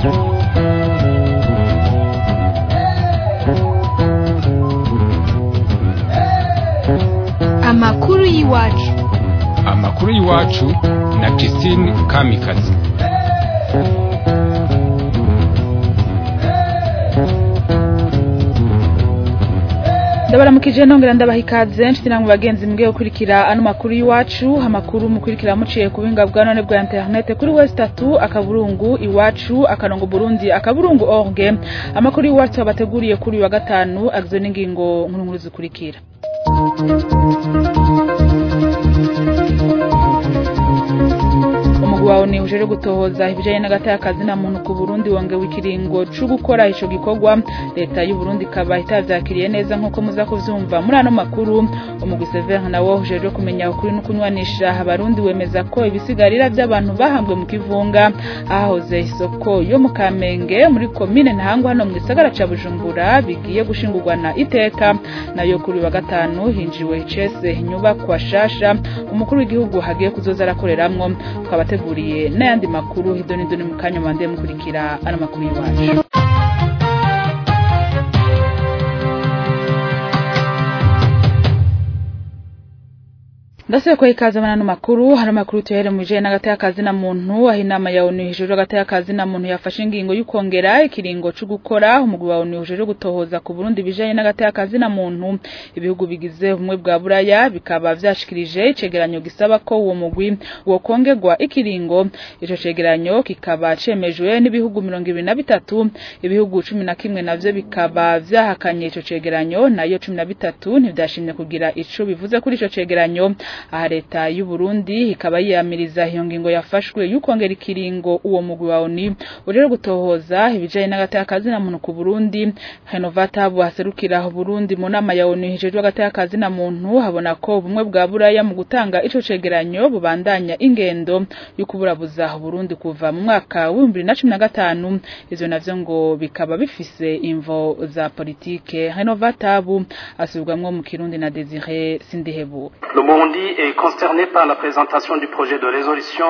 amakuru y'iwacu amakuru y'iwacu na Christine Kamikazi ndabaramukije nongera ndabaha ikaze nshuti namwe bagenzi mbwe gukurikira ano makuru y'iwacu amakuru mukurikira muciye ku buhinga bwa none bwa internet kuri west tatu akaburungu iwacu akarongo burundi akaburungu org amakuru y'iwacu abateguriye kuri uyu wa gatanu agizwe n'ingingo nkuru nkuru zikurikira umugwi wawe uje gutohoza ibijanye n'agatakazi na muntu ku Burundi wongewe ikiringo co gukora ico gikorwa leta y'u Burundi ikaba itavyakiriye neza nkuko muza kuvyumva muri ano makuru umugwi Sever nawo uje kumenya ukuri no kunywanisha abarundi wemeza ko ibisigarira by'abantu bahambwe mu kivunga ahahoze isoko yo mu Kamenge muri komine Ntahangwa hano mu gisagara ca Bujumbura bigiye gushingurwa na iteka nayo kuri wa gatanu hinjiwe icese inyubakwa shasha umukuru w'igihugu hagiye kuzoza arakoreramwo twabateguriye n'ayandi makuru hidoni doni mu kanya mande mukurikira ano makuru y'iwacu ndase ko ikaze manano makuru hari makuru tuhere mu bijanye n'agatakazi na muntu aho inama ya ONU hejuru agatakazi na muntu yafashe ingingo y'ukongera ikiringo cyo gukora umugwi wa ONU hejuru gutohoza ku Burundi bijanye n'agatakazi na muntu ibihugu bigize ubumwe bwa Buraya bikaba vyashikirije icegeranyo gisaba ko uwo mugwi wo kongerwa ikiringo ico cegeranyo kikaba cemejwe n'ibihugu 23 ibihugu 11 navyo bikaba vyahakanye ico cegeranyo nayo 13 ntivyashimye kugira ico bivuze kuri ico cegeranyo aha leta y'u Burundi ikaba yiyamiriza iyo ngingo yafashwe y'ukongera ikiringo uwo mugwi wa ONU uje gutohoza ibijanye n'agatakazi na muntu ku Burundi Renovata buhaserukira Burundi mu nama ya ONU hejejwe agatakazi na muntu habona ko ubumwe bwa Buraya mu gutanga ico cegeranyo bubandanya ingendo yo kuburabuza Burundi kuva mu mwaka wa 2015 ivyo navyo ngo bikaba bifise imvo za politike Renovata bu asubwamwo mu Kirundi na Desire Sindihebu Le Burundi est concerné par la présentation du projet de résolution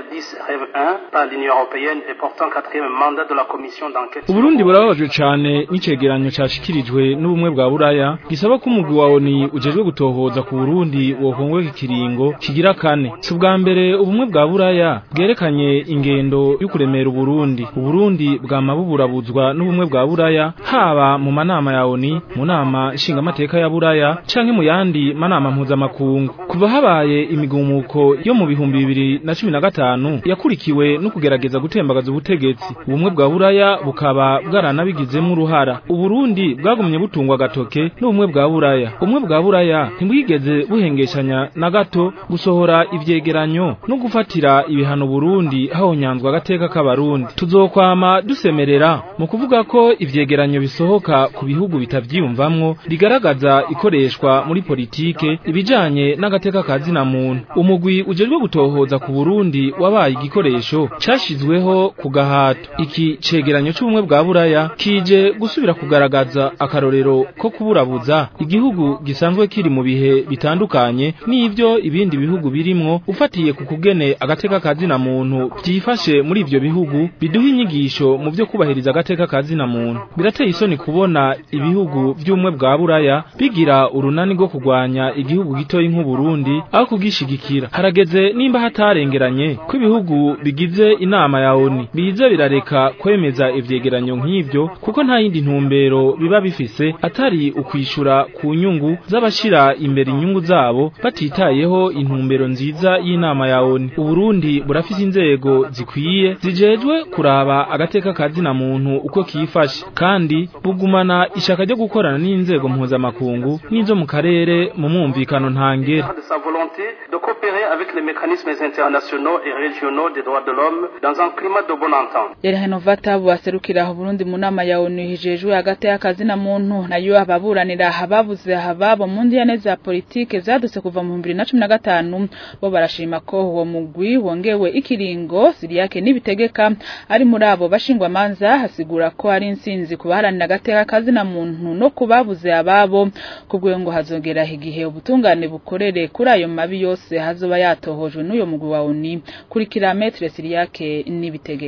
L10-1 par l'Union européenne et portant quatrième mandat de la commission d'enquête. Uburundi burababajwe cane n'icegeranyo cashikirijwe n'ubumwe bwa Buraya gisaba ko umugwi wa ONU ujejwe gutohoza ku Burundi wokongwe ikiringo kigira kane. Si ubwa mbere ubumwe bwa Buraya bwerekanye ingendo yo kuremera Uburundi. Uburundi bwama buburabuzwa n'ubumwe bwa Buraya haba mu manama ya ONU, mu nama nshingamateka ya Buraya canke mu yandi manama mpuzamakungu. Kuva habaye imigumuko yo mu bihumbi bibiri na cumi na gatanu yakurikiwe no kugerageza gutembagaza ubutegetsi ubumwe bwa buraya bukaba bwaranabigizemo uruhara uburundi bwagumye butungwa agatoke n'ubumwe bwa buraya ubumwe bwa buraya ntibwigeze buhengeshanya na gato gusohora ivyegeranyo no gufatira ibihano burundi hahonyanzwa agateka k'abarundi tuzokwama dusemerera mu kuvuga ko ivyegeranyo bisohoka ku bihugu bitavyiyumvamwo bigaragaza ikoreshwa muri politike ibijanye n'agateka kazi na muntu umugwi ujejwe gutohoza ku Burundi wabaye igikoresho cashizweho ku gahato iki cegeranyo c'ubumwe bwa buraya kije gusubira kugaragaza akarorero ko kuburabuza igihugu gisanzwe kiri mu bihe bitandukanye n'ivyo ibindi bihugu birimwo ufatiye ku kugene agateka kazi na muntu vyifashe muri ivyo bihugu biduha inyigisho mu vyo kubahiriza agateka kazi na muntu birateye isoni kubona ibihugu vy'ubumwe bwa buraya bigira urunani rwo kurwanya igihugu gitoyi nk'uburundi aho kugishigikira harageze nimba hatarengeranye ko ibihugu bigize inama ya ONU biza birareka kwemeza ivyegeranyo nk'ivyo kuko nta yindi ntumbero biba bifise atari ukwishura ku nyungu z'abashira imbere inyungu zabo batitayeho intumbero nziza y'inama ya ONU Uburundi burafise inzego zikwiye zijejwe kuraba agateka kazi na muntu uko kifashe kandi bugumana ishaka ryo gukorana n'inzego mpuzamakungu n'izo mu karere mu mwumvikano ntangere de sa volonté de coopérer avec les mécanismes internationaux et régionaux des droits de l'homme dans un climat de bonne entente. Rero Renovata buhaserukira Burundi mu nama ya ONU hijejwe hagati y'akazi na muntu nayo ababuranira ababuze ababo mu ndiyane za politike zadutse kuva mu 2015 bo barashima ko uwo mugwi wongewe ikiringo Siriyake nibitegeka ari muri abo bashingwa manza hasigura ko ari insinzi kubaharanira hagati y'akazi na muntu no kubabuze ababo kubwo ngo hazogera igihe ubutungane bukorere kuri ayo mabi yose hazoba yatohojwe n'uyo mugwi wa ONU kuri kilometre Siriyake nibitegeka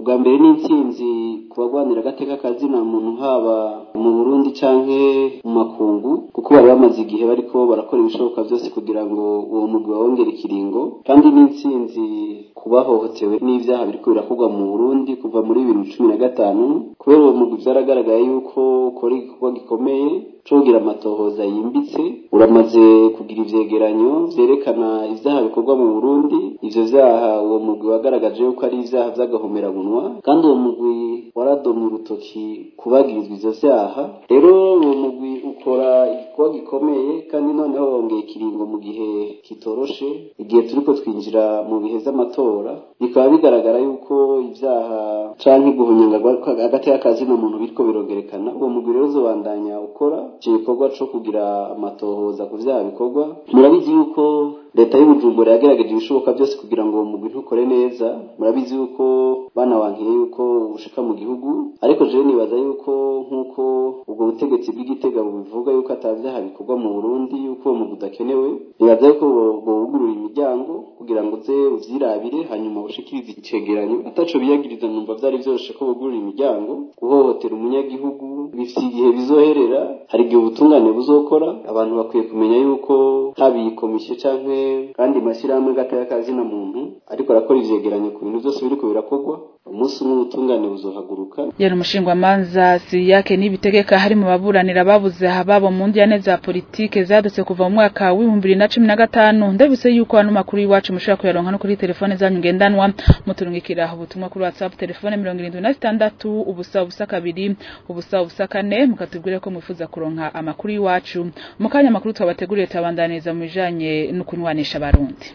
ubwa mbere ni intsinzi ku bagwanira agateka kazina muntu haba mu burundi canke mu makungu kuko bari bamaze igihe bariko barakora ibishoboka byose kugira ngo uwo mugwi wawongere ikiringo kandi ni intsinzi ku bahohotewe n'ivyaha biriko birakorwa mu burundi kuva muri bibiri na cumi na gatanu kubera uwo mugwi vyaragaragaye yuko ukora igikorwa gikomeye co kugira amatohoza yimbitse uramaze kugira ivyegeranyo vyerekana ivyaha bikorwa mu burundi ivyo vyaha uwo mugwi wagaragaje yuko ari ivyaha vy'agahomerabunwa kandi uwo mugwi waradomye urutoki kubagirizwa ivyo vyaha rero uwo mugwi ukora igikorwa gikomeye kandi noneho wongeye ikiringo mu gihe kitoroshe igihe turiko twinjira mu bihe vy'amatora bikaba bigaragara yuko ivyaha canke guhunyanga agateka kazina muntu biriko birogerekana uwo mugwi rero uzobandanya ukora ico gikorwa co kugira amatohoza ku vyaha bikorwa murabizi yuko leta y'ubujumbura yagerageje ibishoboka byose kugira ngo uwo mugwi ntukore neza murabizi yuko banawankiye yuko ubushika mu gihugu ariko jewe nibaza yuko nk'uko ubwo butegetsi bw'igitega bubivuga yuko atavyaha bikorwa mu burundi yuko uwo mugwi udakenewe nibaza yuko bowugurura imiryango kugira ngo uze uvyirabire hanyuma bushikirize icegeranyo ataco biyagiriza numva vyari vyoroshe ko bugurura imiryango guhohotera umunyagihugu bifise igihe bizoherera hari igihe ubutungane buzokora abantu bakwiye kumenya yuko haba iyi komisiyo canke kandi mashyirahamwe gataya kazina muntu ariko arakora ivyegeranyo ku bintu byose biriko birakorwa umunsi umwe ubutungane buzohaguruka yari umushingwamanza siyake n'ibitegeka hari mu baburanira babuze ababo mu ndiyane za politike zadutse kuva mu mwaka w'ibihumbi bibiri na cumi na gatanu ndabise yuko ano makuru y'iwacu mushobora kuyaronka no kuri telefone zanyu ngendanwa muturungikira ubutumwa kuri whatsapp telefone mirongo irindwi na zitandatu ubusa ubusa kabiri ubusa ubusa kane mukatubwire ko mwifuza kuronka amakuru y'iwacu mu kanya amakuru twabateguriye tabandaniriza mu bijanye no kunywanisha abarundi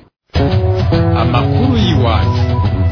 amakuru y'iwacu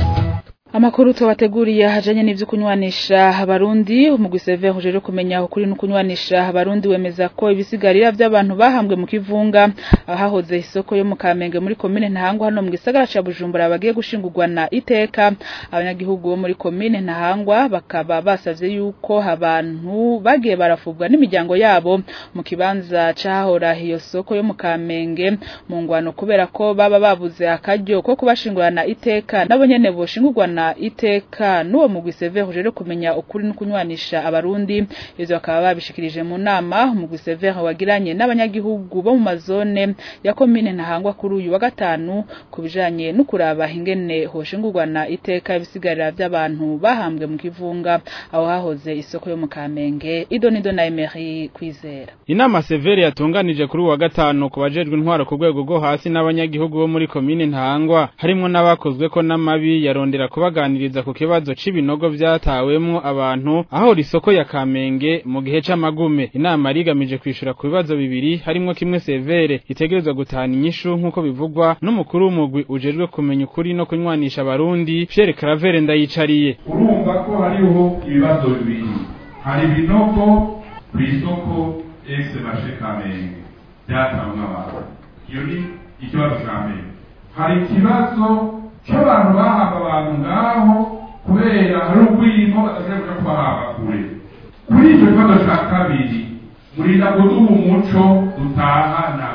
Amakuru tuwateguriye hajanye n'ivyo kunywanisha abarundi umugwi Sever uje kumenya ukuri no kunywanisha abarundi wemeza ko ibisigarira by'abantu bahambwe mu kivunga ahahoze isoko yo mu Kamenge muri commune Ntahangwa hano mu gisagara ca Bujumbura bagiye gushingurwa na iteka abanyagihugu bo muri commune Ntahangwa bakaba basavye yuko abantu bagiye barafubwa n'imiryango yabo mu kibanza cahora iyo soko yo mu Kamenge mu ngwano kubera ko baba babuze akaryo ko kubashingurana iteka nabo nyene boshingurwa na iteka n'uwo mugwi Sever uje kumenya ukuri no kunywanisha abarundi ivyo bakaba babishikirije mu nama umugwi Sever wagiranye n'abanyagihugu bo mu mazone ya commune Ntahangwa kuri uyu wa gatanu kubijanye no kuraba ingene hoshingurwa na iteka ibisigarira by'abantu bahambwe mu kivunga aho hahoze isoko yo mu Kamenge idonido na Emery kwizera Inama Severe yatunganije kuri uwa gatanu kubajejwe intwaro ku rwego rwo hasi n'abanyagihugu bo muri commune Ntahangwa harimo n'abakozwe ko n'amabi yarondera kubaganiriza ku kibazo c'ibinogo vyatawemwo abantu aho risoko ya Kamenge mu gihe c'amagume inama rigamije kwishura ku bibazo bibiri harimo kimwe Severe itegerezwa gutahana inyishu nk'uko bivugwa n'umukuru w'umugwi ujejwe kumenya ukuri no kunywanisha abarundi Pierre Claver ndayicariye urumva ko hariho ibibazo bibiri hari ibinogo kw'isoko ex marché Kamenge byatawemwo abantu iyo ni ikibazo ca mbere hari ikibazo cy'abantu bahamba abantu ngaho kubera hari urwimo badashobora kuja kubahamba kure kuri icyo kibazo cya kabiri murinda kuduha umuco dutahana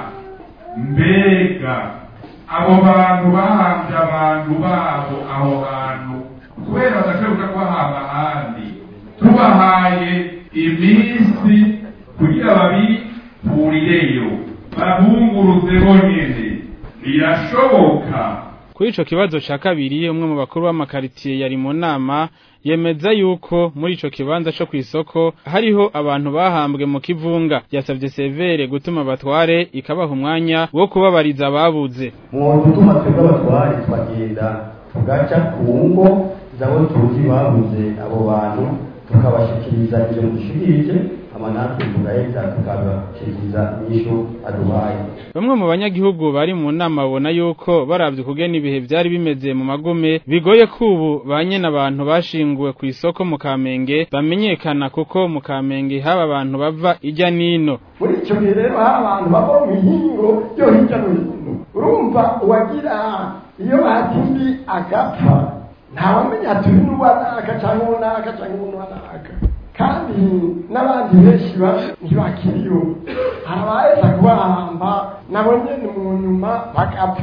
mbega abo bantu bahambye abantu babo aho hantu kubera badashobora kuja kubahamba ahandi tubahaye iminsi kugira babipurireyo babunguruze bonyene birashoboka Kuri ico kibazo ca kabiri umwe mu bakuru b'amakaritiye yari mu nama yemeza yuko muri ico kibanza co kwisoko hariho abantu bahambwe mu kivunga yasavye Severe gutuma batware ikabaha umwanya wo kubabariza ababuze mu gutuma twebwe abatware twagenda tugaca ku ngo zabo tuzi babuze abo bantu tukabashikiriza ivyo dushikirije amanatwe tugaheza tukabashikiriza inyishu aduhaye Bamwe mu banyagihugu bari mu nama babona yuko baravye kugena ibihe vyari bimeze mu magume bigoye kubu banye n'abantu bashinguwe ku isoko mu Kamenge bamenyekana kuko mu Kamenge haba abantu bava ijya nino muri icyo gihe rero hari abantu bava mu mihingo yo hirya no hino urumva uwagira iyo batimbi agapfa ntawamenya ati uyu n'uwanaka cyangwa uwanaka cyangwa uwanaka kandi n'abandi benshi ntibakiriyo hari abaheza kubahamba nabo nyene mu nyuma bagapfa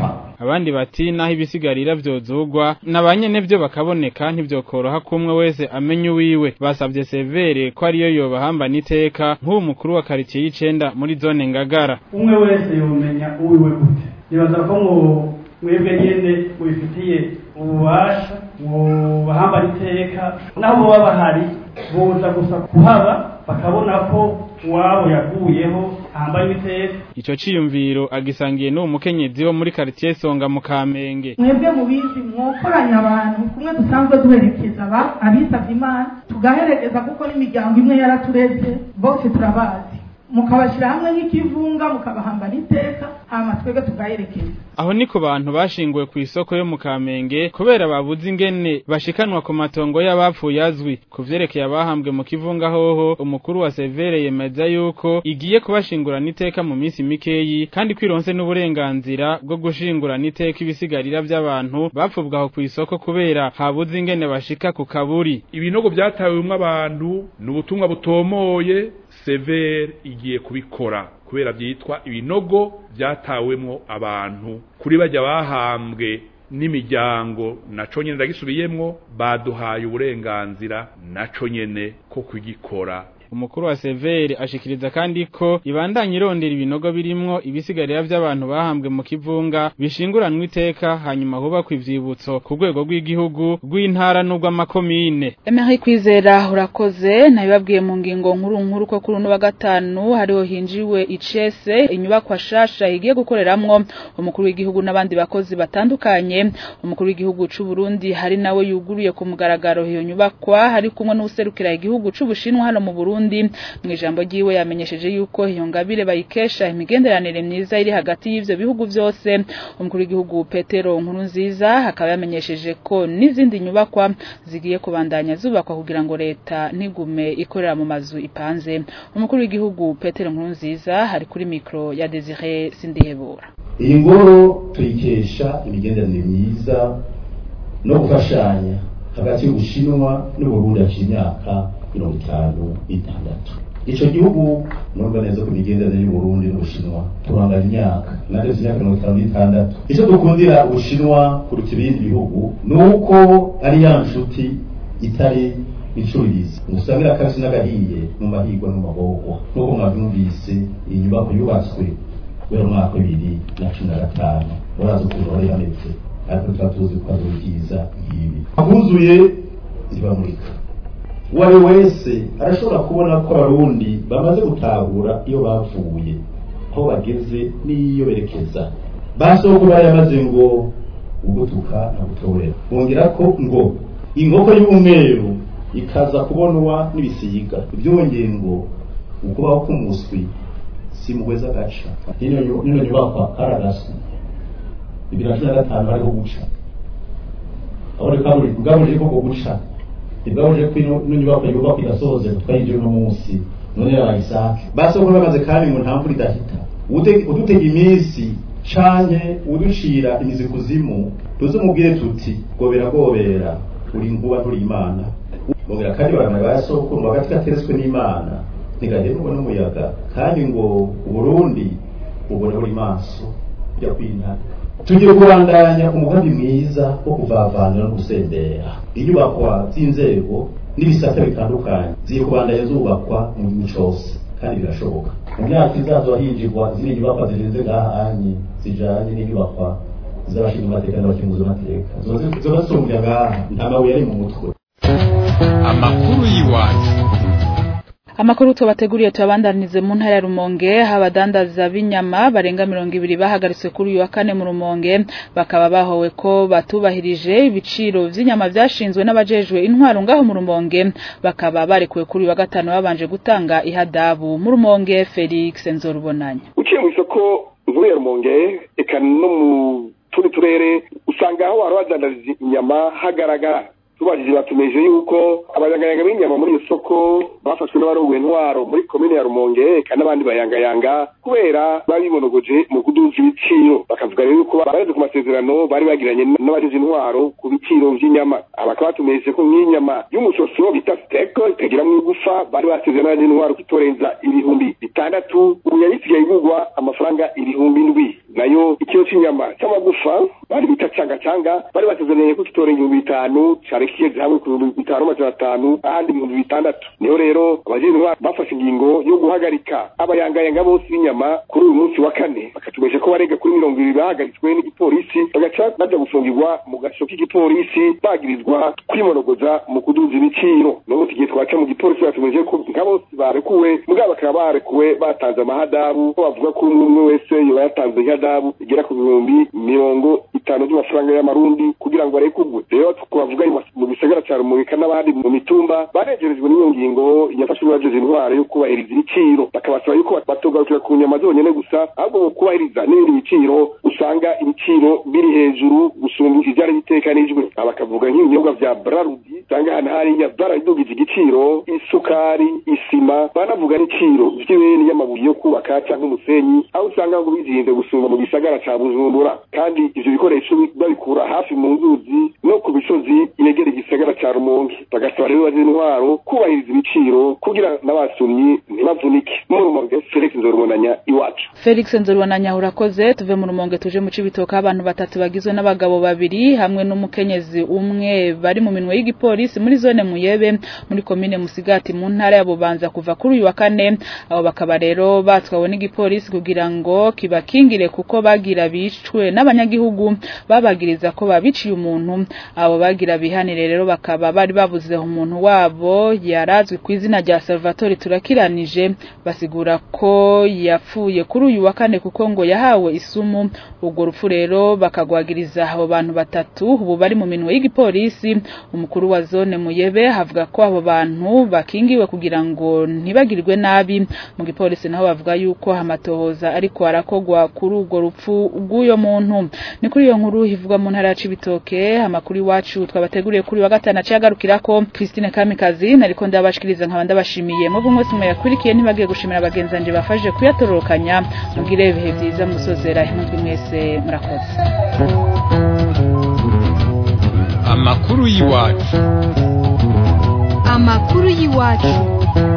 abandi bati naho ibisigarira vyozugwa nabanyene vyo bakaboneka ntivyokoroha kumwe wese amenye uwiwe basavye severe ko ariyo yobahamba n'iteka nk'uwo mukuru wa karitsiye y'icenda muri zone ngagara umwe wese yomenya uwiwe gute nibaza ko ngo mwebwe nyene mubifitiye ububasha mubahamba n'iteka naho boba bahari boza gusa kuhaba bakabona ko uwabo yaguyeho ahambaye iteka ico ciyumviro agisangiye n'uwo mukenyezi wo muri karitsiye songa mu kamenge mwebwe mubizi mwokoranya abantu kumwe dusanzwe duherekeza aba abitavye imana tugaherekeza kuko n'imiryango imwe yaratureze bose turabazi mukabashyira hamwe nk'ikivunga mukabahamba n'iteka hama twebwe tugaherekeza aho ni ku bantu bashinguwe ku isoko yo mu kamenge kubera babuze ingene bashikanwa ku matongo y'abapfuye azwi ku vyerekeye abahambwe mu kivunga hoho umukuru wa severe yemeza yuko igiye kubashingurana iteka mu minsi mikeyi kandi kwironse n'uburenganzira bwo gushingurana iteka ibisigarira vy'abantu bapfubwa aho ku isoko kubera habuze ingene bashika ku kaburi ibinogo byatawemwo abantu ni ubutumwa butomoye severe igiye kubikora kubera byitwa ibinogo byatawemwo abantu kuri bajya bahambwe n'imiryango naco nyene ndagisubiyemwo baduhaye uburenganzira naco nyene ko kugikora umukuru wa severe ashikiriza kandi ko ibandanya irondera ibinogo birimwo ibisigarira vy'abantu bahambwe mu kivunga bishinguranwa iteka hanyuma hubakwa ivyibutso ku rwego rw'igihugu rw'intara n'urw'amakomine Emery Kwizera urakoze nabibabwiye mu ngingo nkuru nkuru ko kuri uno wa gatanu hariho hinjiwe icese inyubakwa shasha igiye gukoreramwo umukuru w'igihugu n'abandi bakozi batandukanye umukuru w'igihugu c'u Burundi hari nawe yuguruye ku mugaragaro iyo nyubakwa hari kumwe n'userukira igihugu c'u Bushinwa hano mu Burundi mu ijambo ryiwe yamenyesheje yuko iyo ngabire bayikesha imigenderanire myiza iri hagati y'ivyo bihugu vyose umukuru w'igihugu Petero Nkurunziza akaba yamenyesheje ko n'izindi nyubakwa zigiye kubandanya zubakwa kugira ngo leta ntigume ikorera mu mazu ipanze umukuru w'igihugu Petero Nkurunziza hari kuri mikro ya Desire Sindihebura iyi ngoro tuyikesha imigenderanire myiza no gufashanya hagati y'ubushinwa n'uburundi haciye imyaka mirongo itanu n'itandatu ico gihugu murumva neza ko imigenderanire y'uburundi n'ubushinwa turanganya imyaka nageze imyaka mirongo itanu n'itandatu ico dukundira ubushinwa kuruta ibindi bihugu ni uko ari ya nshuti itari incurizi musangira akasi n'agahiye mu mahigwa no mu mabogwa nk'uko mwabyumvise iyi nyubako yubatswe kubera umwaka bibiri na cumi na gatanu murazi ukuntu wari hameze ariko tuba tuzi ko ari byiza nk'ibi abuzuye ntibamurika uwo ari wese arashobora kubona ko abarundi bamaze gutahura iyo bavuye aho bageze n'iyo berekeza basoko bari yamaze ngo ugutuka na gutorera bongera ko ngo inkoko y'umweru ikaza kubonwa n'ibisiga ibyongeye ngo ukubaho k'umuswi si muhweza gaca nino nyubakwa karagaswi bibiri na cumi na gatanu hariho guca aho reka bwabuje ko guca ntibwabuje ko ino nyubakwa yubakwa igasohoze twayinjiye uno munsi none yarayisake basoko bamaze kandi ngo nta mvura idahita udutega iminsi canke uducira imizi kuzimu tuzumubwire tuti gobera gobera uri nkuba nturi imana bongera kandi baramara basoko ngo hagati gateretswe n'imana ntigahera ubona umuyaga kandi ngo uburundi ubona buri maso kujya kwintaka tugiye kubandanya umugambi mwiza wo kuvavanira no gusendera inyubakwa z'inzego n'ibisata bitandukanye zigiye kubandanya zubakwa mu gihugu cose kandi birashoboka mu myaka izaza hinjirwa izindi nyubakwa zirenze ngaha anye zijanye n'inyubakwa z'abashinzwe amateka n'abakenguzi amateka zoba zisumbya ngaha nta mabuye ari mu mutwe amakuru y'iwacu Amakuru tubateguriye tuabandanize mu ntara ya Rumonge abadandaza b'inyama barenga 200 bahagaritswe kuri uyu wa kane mu Rumonge bakaba bahowe ko batubahirije ibiciro vy'inyama vyashinzwe n'abajejwe intwaro ngaho mu Rumonge bakaba barekuwe kuri uyu wa gatano babanje gutanga ihadabu mu Rumonge Felix Nzorubonanya Uciye mu isoko nkuru ya Rumonge eka no mu tundi turere usanga aho wari wazandariza inyama hagaragara tubajije batumeje yuko abanyangayanga b'inyama muri iyo soko bafashwe n'abarongoye intwaro muri komine ya rumonge eka n'abandi bayangayanga kubera babibonogoje mu kuduza ibiciro bakavuga rero yuko bareze ku masezerano bari bagiranye n'abagize intwaro ku biciro vy'inyama abakaba batumenyeshe ko nk'inyama y'umusoso bita steko ikagira mu igufa bari basezerana n'intwaro kutorenza ibihumbi bitandatu ubu yari isigaye igurwa amafaranga ibihumbi ndwi nayo ikiro cy'inyama cy'amagufa bari bita canga canga bari basezeranye ko kitorenga ibihumbi bitanu cari kigeze hamwe ku bihumbi bitanu amajana atanu ahandi ibihumbi bitandatu niho rero abajejwe intwaro bafashe ingingo yo guhagarika abayangayanga bose b'inyama kuri uyu munsi wa kane bakatumenyesha ko barega kuri mirongo ibiri bahagaritswe n'igipolisi bagaca baja gufungirwa mu gasho k'igipolisi bagirizwa kwimonogoza mu kuduza ibiciro n'ubu igihe twaca mu gipolisi batumenyeshe ko nka bose barekuwe mugabo bakaba barekuwe batanze amahadabu ko bavuga ko umwe umwe wese yoba yatanze ihadabu igera ku bihumbi mirongo itanu by'amafaranga y'amarundi kugira ngo barekurwe rero twavuga mu gisagara ca rumurika n'abandi mu mitumba baregerejwe n'iyo ngingo yafashwe n'abajeje intwaro yo kubahiriza ibiciro bakabasaba yuko batogarukira ku nyama zonyene gusa ahubwo mu kubahiriza n'ibindi biciro usanga ibiciro biri hejuru gusumba ivyari bitekanijwe aba bakavuga nk'ibinyobwa vya brarudi usanga ahantu hariya baradugije igiciro isukari isima banavuga n'iciro vy'ibeni y'amabuye yo kubaka canke umusenyi aho usanga ngo bizinze gusumba mu gisagara ca bujumbura kandi ivyo bikoresho babikura hafi mu nzuzi no ku misozi yegera igisagara ca rumonge bagasaba rero baje intwaro kubahiriza ibiciro kugira n'abasumyi ntibavunike mu rumonge felix nzorubonanya iwacu Felix Nzorwananya urakoze tuve mu rumonge tuje mu cibitoka abantu batatu bagizwe n'abagabo babiri hamwe n'umukenyezi umwe bari mu minwe y'igipolisi muri zone muyebe muri komine musigati mu ntara ya bubanza kuva kuri uyu wa kane abo bakaba rero batwawe n'igipolisi kugira ngo kibakingire kuko bagira bicwe n'abanyagihugu babagiriza ko babiciye umuntu abo bagira bihanire rero bakaba bari babuze umuntu wabo yarazwi ku izina rya Salvatore turakiranije basigura ko yapfuye kuri uyu wa kane kuko ngo yahawe isumu ubwo rupfu rero bakagwagiriza abo bantu batatu ubu bari mu minwe y'igipolisi umukuru wa zone muyebe havuga ko abo bantu bakingiwe kugira ngo ntibagirwe nabi mu gipolisi naho bavuga yuko amatohoza ariko arakogwa kuri urwo rupfu rw'uyo muntu ni kuri iyo nkuru ivugwa mu ntara ya Cibitoke amakuru iwacu twabateguriye kuri wa gatanu aciye agarukirako Christine Kamikazi nariko ndabashikiriza nkaba ndabashimiye mwebwe mwese mwayakurikiye ntibagiye gushimira bagenzanje bafashe kuyatororokanya mugire ibihe byiza musozera impunzwe mwese murakoze amakuru y'iwacu amakuru y'iwacu